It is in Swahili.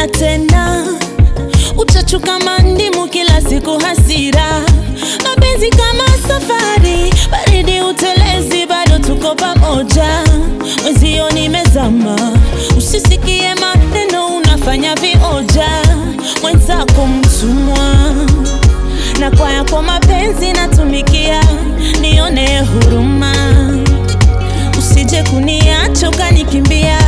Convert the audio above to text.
tena tena, uchachu kama ndimu, kila siku hasira, mapenzi kama safari, baridi utelezi, bado tuko pamoja, mwezio nimezama, usisikie maneno, unafanya vioja, mwenzako mtumwa na kwa yako mapenzi natumikia, nione huruma, usije kuniacha ukanikimbia,